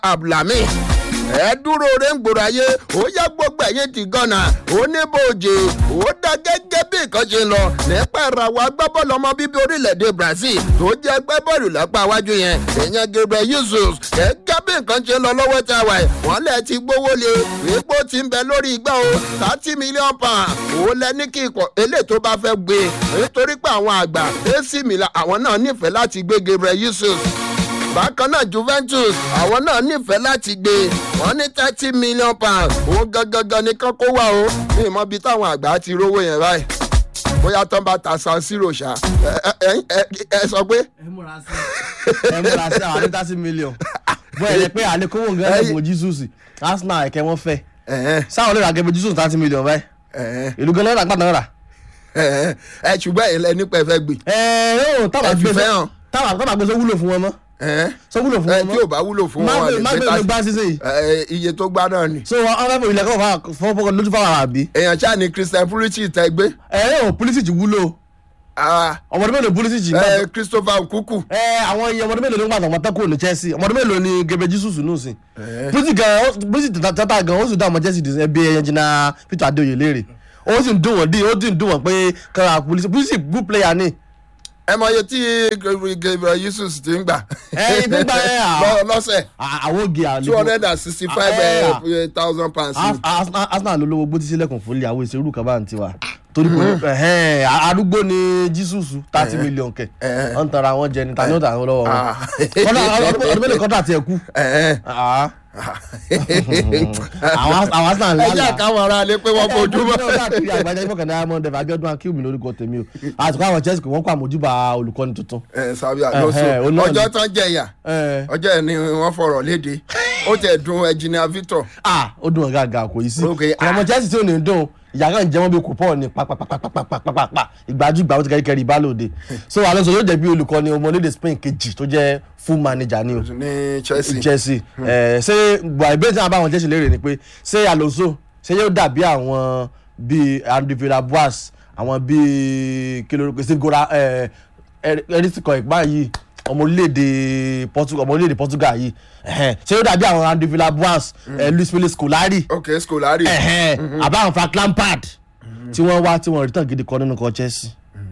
abdulhami ẹ dúró re ń gbòòrò ayé ó yá gbogbo ẹ̀yìn ti gánà ó ní bòjì ó dá gẹ́gẹ́ bí nǹkan ṣe lọ nípa ìràwọ̀ agbábọ́ọ̀lù ọmọ bíbí orílẹ̀-èdè brazil tó jẹ́ agbábọ́ọ̀lù lápá iwájú yẹn ìyẹn gabriel yusuf gẹ́gẹ́ bí nǹkan ṣe lọ lọ́wọ́ tá a wà ẹ̀ wọ́n lẹ̀ ti gbówó lé wípé ó ti ń bẹ lórí igbá o thirty million pound ó lẹ ní kí ikọ̀ eléyìí tó bá fẹ́ gbé nítorí pé àwọn àgbà ac milan àwọn náà nífẹ̀ẹ́ láti gbé gabriel yusuf bákan náà juventus àwọn náà nífẹ̀ẹ́ láti gbé wọn ní thirty million pounds òun gangan ní kán kó wá o ní ìmọ̀ bíi táwọn àgbà ti rówó yẹn báyìí bóyá tán bá ta san zero ṣá ẹ ẹ ẹ sọ pé. ẹ múra sí ẹ múra sí àwọn àdéhùn thirty million bó ẹ lè pé àlékówó nǹkan ẹ̀ fún jesus arsenal ẹ̀kẹ́ wọn fẹ́ sáwọn olóòrò àgẹ́bẹ̀ jesus thirty million báyìí ìlú gan náírà gbàdán rà. ẹ ṣùgbọ́n ẹ̀ lẹ́ni pẹ́ fẹ́ gbé. ẹ yóò tábà ẹ fi gbé fẹ́ hàn. tábà tábà gbé sọ wúlò fún wọn mọ́ sọ wúlò fún ẹ wọn tí ò mọ́ bá wúlò fún má wọn gbé má gbé ló gbá sísè yìí ẹ iye tó gbá náà ni. so wọn fẹ́ fọ ilẹ̀ kọ́ fọ́ fọ́ lójú fáwọn àbí. èèyàn ṣáà ní christian pulisic tẹ gbé ẹ yóò pulisic wúlò Ah, ọmọdé mélòó pulisic náà ẹ christopher nkuku ẹ àwọn iye ọmọdé mélòó ló ń gbàtàn wọn tẹ́kọ̀ọ́ ní chelsea ọmọdé mélòó ni gẹbẹ jesus nù sí. pulisic gan pulisic tata gan ó sì dá ọmọ chelsea dì ẹbí ẹyẹ jìnnà peter adeoye léèrè ó sì ń dùn wọ́n dín ó sì ń dùn wọ́n pé kára pulisic pulisic good player ni. ẹ mọ iye tí gabriel yusuf ti ń gbà ẹ ibi gba ẹ à Lọ- lọ́sẹ̀ à- àwọn oge àlejò two hundred and sixty five Ah, thousand pounds. Ars- Ars- arsenal ló lówó gbótí sílẹ̀kùn fún ilé àwọn ìṣerú kan bá ń tiwa torí kò ẹhẹn arúgbó ni jesus thirty million kẹ Eh. ọ̀n tara wọn jẹ ni tani ó tà wọn lọ́wọ́ wọn Ah. Kọ́dà- ọdún mélòó kọ́dà tiẹ̀ kú Ah. àwọn àwọn arsenal ẹ ńlá jẹ́ àkáwọn ará lé pé wọ́n fojú mọ́. káàkiri àgbájá ìfọkàn diamond ẹ̀fẹ̀ abiodun akíwumi lórúkọ tèmi o àtùkọ́ àwọn chelsea kò wọ́n kọ́ àmójúbà olùkọ́ni tuntun. ẹ sábẹ́ àlọ́sọ Eh, eh, ó náà ni. ọjọ́ tán jẹ̀yà Eh. ọjọ́ ẹ̀ ni wọ́n fọ̀rọ̀ léde ó tẹ̀ dùn ẹ̀jìnà victor. ah ó dùn ọ̀gá àgà kò yí sí Ok, kò ọmọ chelsea tí ò ní dùn ìyá kan jẹ́ wọ́n bí kò pọ̀ ní pàpàpàpàpàpàpà ìgbàjú ìgbà ó ti kẹ́rì kẹ́rì ìbálòde so alonso yóò jẹ́ bí olùkọ́ni ọmọlédè spain kejì tó jẹ́ full manager ni o ní chelsea. chelsea ẹ ṣé gbà ìbéèrè tí wọn bá àwọn chelsea léèrè ni pé ṣé alonso ṣé yóò dàbí àwọn bíi andy villas-boas àwọn bíi kí lórúkọ steve gora ẹ ẹrísìkọ ìpá yìí ọmọ orílẹ̀-èdè portugal ọmọ orílẹ̀-èdè portugal yìí ẹ̀hẹ́n. ṣé yóò dàbí àwọn andy villas-boas ẹ luis felix scolari ok scolari. ẹ̀hẹ́n. àbáwọn frank lampard tí wọ́n wá tí wọ́n rí tàn gidi kan nínú kan chelsea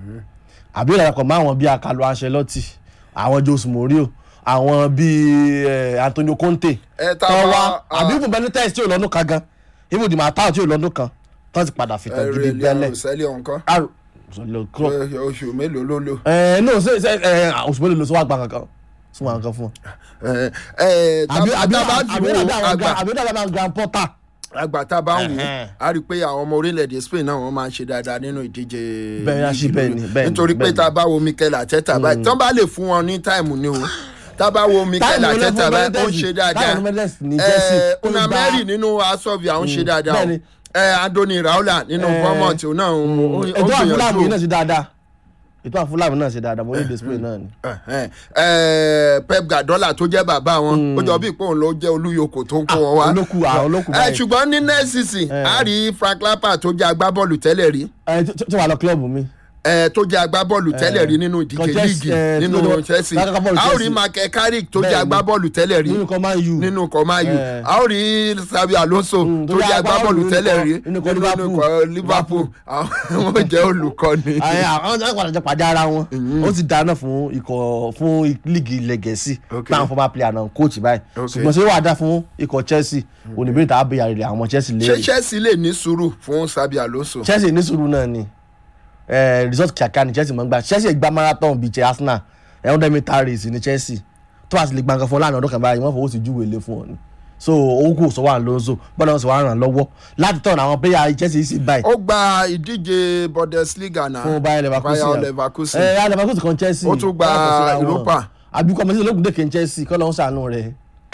àbí ìlànà máa wọn bíi akalo ancelotti àwọn jose mourinho àwọn bíi eh, antonio conte Ẹ, tá a tán bá- wá ah. àbí ibùn benitez tí ò lọ́dún kan gan ibùn dìmọ̀tà tí ò lọ́dún kan tán ti padà fi tàn gidi bẹ́lẹ̀ sẹ́lẹ̀ ọ̀nkọ́ Aro- sọlọ club oṣù mélòó ló lò. ẹ no ṣe ṣe ẹ oṣù mélòó ló sọ wá gbà kankan sọ wá kankan fún wọn. ẹ ẹ àbí àbí tábà àbí dùn àbí àwọn àgbà grand- àbí àbí àwọn grand porter. àgbà tá a bá ń wò Ẹ̀hẹ́n. á rí i pé àwọn ọmọ orílẹ̀-èdè spain náà wọ́n máa ń ṣe dáadáa nínú ìdíje Bẹ́ẹ̀ ni, líìgì bẹ́ẹ̀ ni, lórí. bẹ́ẹ̀ ni, nítorí pé bẹ́ẹ̀ ni. tá a bá wo mikel ateta báyìí tán bá lè fún wọn ní táìmù ni o tá a bá wo mikel Táìmù ló ateta fún báyìí ó ń Mendes. ṣe dáadáa Táìmù Mendes ní Chelsea, ẹ ó una gba- mary nínú asọ́bì àwọn ń ṣe dáadáa o bẹ́ẹ̀ ni. ẹ andoni raula nínú Eh, bournemouth òun náà ó ó ètò àfúlàmù yìí gbìyànjú náà ṣe dáadáa ètò àfúlàmù náà ṣe dáadáa mo ní display náà ni. Ẹ̀hẹ́n. Ẹ, pep guardiola tó jẹ́ bàbá wọn ó jọ bí ìpòun ló jẹ́ olúyòkó tó ń kó wọn wá olókù àwọn olókù ẹ báyìí ṣùgbọ́n ní next season a rí frank lampard tó jẹ́ agbábọ́ọ̀lù tẹ́lẹ̀ rí ẹ tí tí wàá lọ kílọ̀bù mi. ẹ tó jẹ́ agbábọ́ọ̀lù tẹ́lẹ̀ rí nínú ìdíje Kan Chelsea, líìgì eh, nínú tó- chelsea lákàtà bọ́ọ̀lù a ó rí Chelsea. michael carrick tó jẹ́ Bẹ́ẹ̀ni. agbábọ́ọ̀lù tẹ́lẹ̀ rí nínú kan máa ń yù. nínú kọ́máyù Eh. a ó rí sabi alonso Mm, tó jẹ́ agbábọ́ọ̀lù nínú tẹ́lẹ̀ ikọ̀- rí nínú ikọ̀ nínú Liverpool. ikọ̀ liverpool àwọn jẹ́ olùkọ́ni. Ẹ, àwọn ọjọ́ ìpàdé jẹ pàdé ara wọn ó ti dáná fún ikọ̀ fún líìgì ilẹ̀ gẹ̀ẹ́sì Okay. náà former player náà coach báyìí Okay. ṣùgbọ́n ṣé wàá dá fún ikọ̀ chelsea oníbẹ̀rẹ̀ tá a bẹ̀rẹ̀ rẹ̀ àwọn chelsea ṣé léèrè chelsea lè ní sùúrù fún sabi alonso. chelsea ní sùúrù náà ni ẹ, result kíákíá ni chelsea máa ń gbà chelsea gba marathon bíi ti arsenal ẹ̀ hundred meter race ni chelsea tó bá sì lè gbàǹkan fún ọ láàrin ọdún kan báyìí wọ́n fọwọ́ sí júwèé lé fún ọ ni so owó kò sọ wà lóńzó bọ́dọ̀ wọn sì wà ràn lọ́wọ́ láti tọ̀nà àwọn player chelsea sì báyìí ó gba ìdíje bundesliga náà fún bayer leverkusen bayer leverkusen ẹ bayer leverkusen kan chelsea Ó tún gba Yàtọ̀ síra wọn. Europa. àbí kọ́ mẹ́sì lókùn dèkè chelsea kọ́ lọ́wọ́ sànú rẹ̀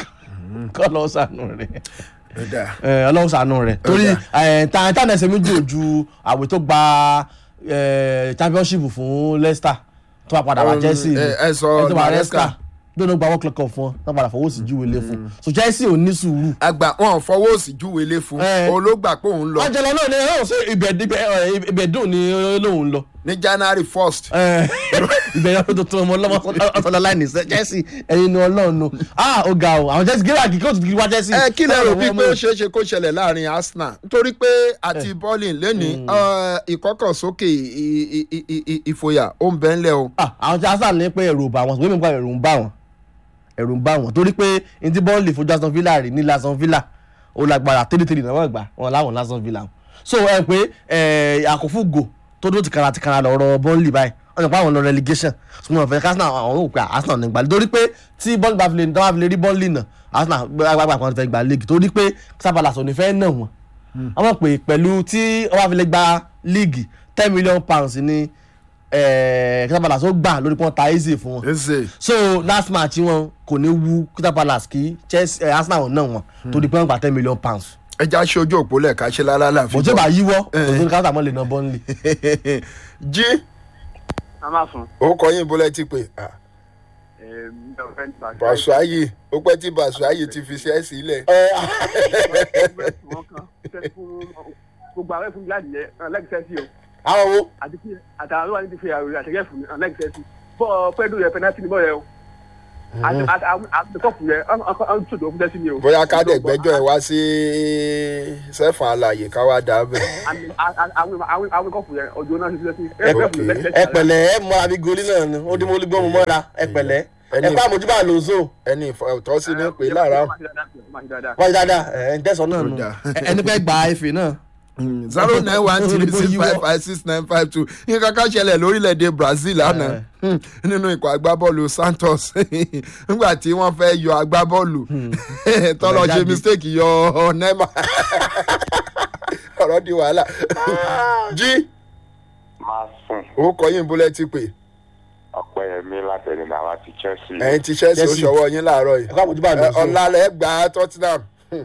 kọ́ lọ́wọ́ sànú rẹ̀ Ẹ̀dá. ẹ, ọlọ́wọ́ sànú rẹ̀ torí ẹ, ta ta ẹsẹ̀ méjì ojú àwẹ̀ tó gba ẹ, championship fún leicester tó bá padà wá Um, chelsea ni. ẹ- ẹ sọ Ẹ tó wá Maresca. leicester tó ló gba world cup fún ọ tó padà fọwọ́ sí júwèé lé fún so chelsea ò ní sùúrù àgbà wọn fọwọ́ òsì júwèlé fún Eh. olóògbà pé òun lọ angela náà ni ẹ ṣe ibẹ̀ ibẹ̀ ẹ, ibẹ̀ dùn ni lóun lọ ní january first. ìbẹ̀rẹ̀ ọdún tuntun ọmọ ọlọ́mọ ọ̀sán láìní chelsea ẹ̀yin ni ọlọ́run nu ah ó ga o àwọn chelsea gíga kí kóòtù kí wá chelsea. ẹ kí lè rò bíi pé ó ṣeé ṣe kó ṣẹlẹ̀ láàrin arsenal nítorí pé àti bọ́ọ̀lì lẹ́ni ìkọ́kànsókè ì- ì- ì- ì- ìfòyà ó ń bẹ́ ńlẹ̀ o. Ah, àwọn tí arsenal ní pé ẹ̀rù ò bá wọn ṣùgbọ́n mi gba ẹ̀rù ń bá wọn ẹ̀rù ń bá wọn torí pé n tí bọ́ọ̀lì fojú aston villa rí ní aston villa ó lágbára tẹ́lẹ̀tẹ́lẹ̀ náà wọ́n gbà wọn láwọn aston villa wọn. so ẹ pé àkófúgò tó dúró tìkara tìkara lọ́rọ̀ bọ́ọ̀lì báyìí wọ́n ti pa àwọn lọ relegation ṣùgbọ́n ọ̀fẹ́ arsenal àwọn ò pé arsenal ní gbàlẹ́ torí pé tí bọ́ọ̀lì bá fi lè bá fi lè rí bọ́ọ̀lì náà arsenal gbàgbà kan fẹ́ gba league torí pé sábàlàsọ ní fẹ́ náà wọn àwọn pè pẹ̀lú tí wọ́n bá fi lè gba league ten million pounds ní sábàlàsọ gbà lórí pọ́n ta easy fún wọn ẹsẹ̀ so last match wọn kò ní wu crystal palace kí chelsea eh, arsenal náà wọn torí pé wọn gba ten million pounds. ẹja ṣojú òpó lẹ́ka ṣe lálá láàfin. mo tí ò bá yíwọ́ kò sí ní káńtà mọ́ lè ná bọ́ńlì. jí a máa fún. ó kọ yín bólẹ́ tí pé bàṣọ ayé ó pẹ́ tí bàṣọ ayé ti fi ṣe é sílẹ̀. gbogbo àwọn ẹ̀fún gíláàdì yẹn lẹ́gìsẹ́ sí o àwọn wo. àti kí àtàwọn olúwa ní ti fi àròyìn àtẹ̀yẹ fún lẹ́gìsẹ́ sí bọ́ pẹ́ẹ́dù yẹn pẹ́nátì ní bọ́ yẹn o àti kọ́ọ̀pù yẹn ọ̀n tó tó fún tẹ́sí mi o. bóyá ká dẹ̀ gbẹ́jọ́ ẹ̀ wá sí sẹ́fọ̀n àlàyé ká wá dà bẹ̀. àwọn kọ́ọ̀pù yẹn ọjọ́ náà ti fi tẹ́sí. ẹ pẹ̀lẹ́ ẹ mọ àbí goli náà ni ó dín mọ́ olúgbọ́n mu mọ́ra ẹ pẹ̀lẹ́ ẹ pa àmójúbà lóso ẹni ìfọ̀tọ́sí ní pé lára wájú dáadáa ẹ ń tẹ̀sán náà nù Ó dáa. ẹni pẹ́ gba efe náà. zero nine one three six five five six nine five two nǹkan kan ṣẹlẹ̀ lórílẹ̀‐èdè brazil lánàá Hmm, nínú ikọ̀ agbábọ́ọ̀lù santos nígbà tí wọ́n fẹ́ yọ agbábọ́ọ̀lù tọ́lọ́ ṣe Jáde. mistake yọ neymar ọ̀rọ̀ di wàhálà jí máa sùn ó kọ yín bólẹ́ tí pé ọpẹyẹmí látẹni náà àti chelsea ẹ̀yin ti chelsea ó Chelsea. ṣọwọ́ yín láàárọ̀ yìí ẹ kó àmójúbà lóso. ọ̀làlẹ̀ gbà tottenham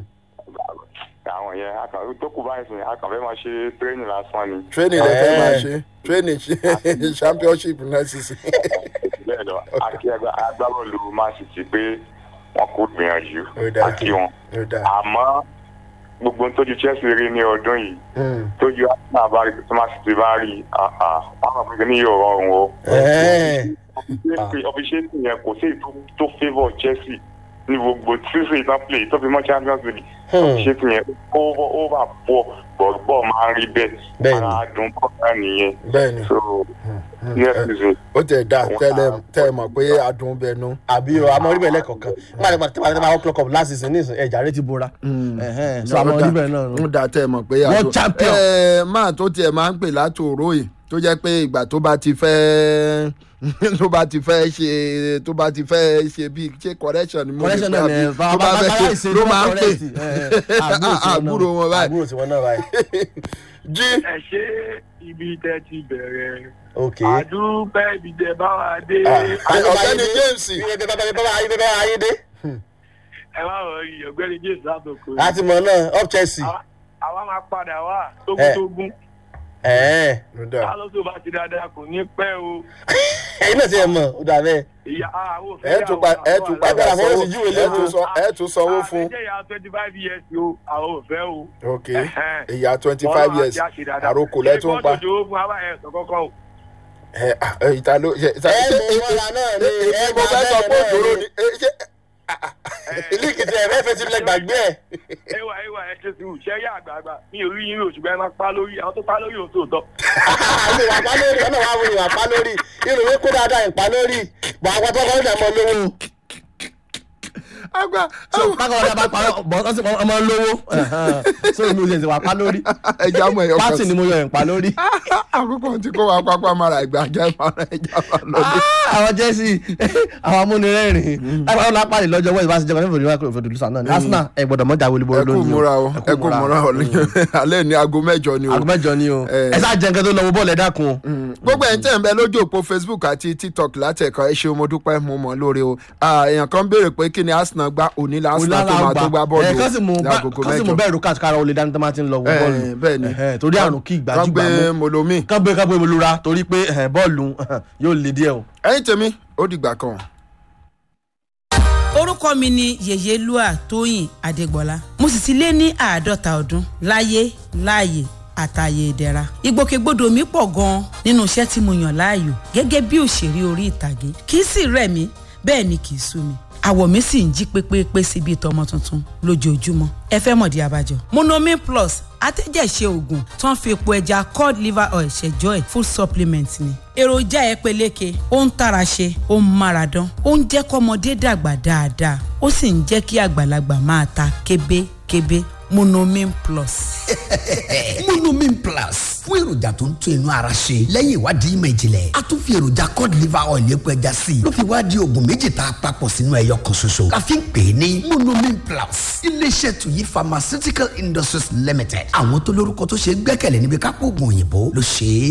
àwọn yẹn akàn tó kù báyìí sìn akàn fẹ́ máa ṣe tírénì lásán ni training lè fẹ́ Eh. máa ṣe training championship náà sì sí. bẹ́ẹ̀ lọ akí agbá- agbábọ́ọ̀lù man city pé wọn kò gbìyànjú Ó dáa. akí wọn Ó dáa. àmọ́ gbogbo ohun tójú chelsea rí ní ọdún yìí Hmm. tójú arsenal bá rí tó man city bá rí ah, ah, wọn kàn pé ní yóò rọrùn o ọfiṣẹ́sì yẹn kò sí èyí tó- tó favour chelsea ní gbogbo tíṣe ìtàn play tó fi mọ́ champions league ọfiṣẹ́sì yẹn ó ó bá pọ̀ bọ̀ọ̀bọ̀ máa ń rí bẹ́ẹ̀ Bẹ́ẹ̀ni. ara dùn bọ̀ náà nìyẹn bẹ́ẹ̀ ni so next season ó tẹ̀ dá tẹ́lẹ̀ tẹ́ ẹ mọ̀ pé adùn bẹnu. àbí o àmọ́ orí bẹ́ẹ̀ lẹ́kọ̀ọ̀kan nígbà tí wọ́n ti máa wọ́n clock up last season ní ìsìn ẹ̀jà rẹ ti bora. Ẹ̀hẹ́n, so àmọ́ orí bẹ́ẹ̀ náà ń nù. da tẹ́ ẹ mọ̀ pé World champion. ẹ máa tó tiẹ̀ máa ń pè látòró yìí tó jẹ́ pé ìgbà tó bá ti fẹ́ tó bá ti fẹ́ ṣe tó bá ti fẹ́ ṣe bí ṣe correction ni mo lè correction pè náà ni àbí ẹ tó bá fẹ́ ṣe ló máa ń pè àbúrò wọn báyìí àbúrò tiwọn náà báyìí. jí ẹ ṣe ibi tẹ ti bẹ̀rẹ̀ ok. àdúpẹ́ ibi tẹ bá wà dé ọ̀gbẹ́ni james bàbá ayé dé. ẹ má wọ rí ọ̀gbẹ́ni james látòkò láti mọ̀ náà up chelsea. Àwa- àwa máa padà wá Eh. tógúntógún ẹ̀ẹ́ ló dà alonso bá ti dáadáa kò ní pẹ́ o ẹ̀yin náà ti ẹ̀ mọ̀ ó dà bẹ́ẹ̀. ìyá àwọn òfin ẹ tún pa ẹ tún padà Àwọn sanwó sì júwe ẹ tún lẹ́nu. san- ẹ tún sanwó fún àtẹ̀jẹ́ ìyá twenty five years o àwọn òfẹ́ o. ok Ẹ̀hẹ́n. ìyá twenty five years àròkò lẹ́tún pa ṣé kóòtù fún wa ẹ̀ sọ kọ́kọ́ o. ẹ ẹ, ìta ló ṣe ìta ẹ ṣe mú mọ́ra náà ni ẹ mo fẹ́ sọ pé òdòdó ni ẹ, ṣe líìkì tí ẹ fẹ́ fẹ́ ti lẹ gbàgbé ẹ̀. ẹwà ẹwà ẹ ṣe sùúrù ṣẹ́ yá àgbààgbà mi ò rí yín oṣù bẹ́ẹ̀ máa pa lórí àwọn tó pa lórí òun tó tọ́. àmì ìwà pa lórí ọ̀nà wa wo ìwà pa lórí irun mi kó dáadáa ìpa lórí bọ̀ àwọn tó kọ́ ní ọmọ lówó. àgbà so bákan ọ̀dà bá parọ́ bọ̀ ọ́ sì ọmọ lówó so èmi ò ṣe ìwà pa lórí ẹja mọ ẹyọ kan pátì ni mo yọ ìpa lórí. àkókò tí kò wá pápá mara ìgbà jẹ mara ẹja máa lọ dé. àwọn jẹ́sí àwọn amúnirẹ́rìn lápá ọ̀la pàdé lọ́jọ́ wẹ́ẹ̀sì bá ti jẹ́ kan nífòdì wákò ìfòdì lùsàn náà ní arsenal ẹ̀ gbọ́dọ̀ mọ́jà wọlé bọ́ ẹ kú lónìí múra o ẹ kú múra o alẹ́ ní aago mẹ́jọ ni o. aago mẹ́jọ ni o Eh. ẹ sá jẹ́ nǹkan tó lọ́wọ́ bọ́ọ̀lù ẹ̀ dákun o. gbogbo ẹ̀ ń tẹ̀ ń bẹ lójú òpó facebook àti tiktok látẹ̀kọ́ ẹ ṣeun mo dúpẹ́ mo mọ̀ lóore o Ah, èèyàn kan béèrè pé kí ni arsenal gbá òní la arsenal tó máa tó gbá bọ́ọ̀lù ẹ̀ kán sì mú ní agogo kán sì mú mẹ́jọ. bẹ́ẹ̀ rúkà kára olè dání tó máa ti ń lọ wọ Eh, bọ́ọ̀lù bẹ́ẹ̀ ni. Eh, torí àrùn kí kán ìgbàjúgbà gbé mú molomi. kán gbé kán gbé bolura torí pé eh, bọ́ọ̀lù yóò le díẹ̀ o. ẹ̀yin tèmi ó dìgbà kan. orúkọ mi ni yèyélúà tóyìn adégbọlá mo sì ti lé ní àádọ́ta ọdún láyé láàyè àtàyè ìdẹ̀ra ìgbòkègbodò mi pọ̀ gan-an nínú iṣẹ́ tí mo yàn láàyò gẹ́gẹ́ bí òṣèré orí ìtàgé kì í sì rẹ̀ mí bẹ́ẹ̀ ni kì í sú mi àwọ̀ mi sì ń jí pépépé sí bíi tọmọ tuntun lójoojúmọ́ ẹ fẹ́ mọ̀dí abájọ. monomin plus atẹ́jẹ̀ṣe oògùn tó ń fi epo ẹja cod liver oil ṣẹjọ́ ẹ̀ full supplement ni. èròjà ẹ peléke ó ń tara ṣe ó ń mára dán ó ń jẹ́ kọ́mọdé dàgbà dáadáa ó sì ń jẹ́ kí àgbàlagbà máa ta kébékébé monomin plus. monomin plus fún èròjà tó ń tún inú ara ṣe lẹ́yìn ìwádìí ìmọ̀ ìjìnlẹ̀ a tún fi èròjà cod liver oil epo ẹja sí i ló fi wá di oògùn méjì tá a papọ̀ sínú ẹyọ kan ṣoṣo la fi ń pè é ní monomin plus iléeṣẹ́ tuyi pharmaceutical industries limited àwọn tó lórúkọ tó ṣe é gbẹ́kẹ̀lé níbi kápò oògùn òyìnbó ló ṣe é.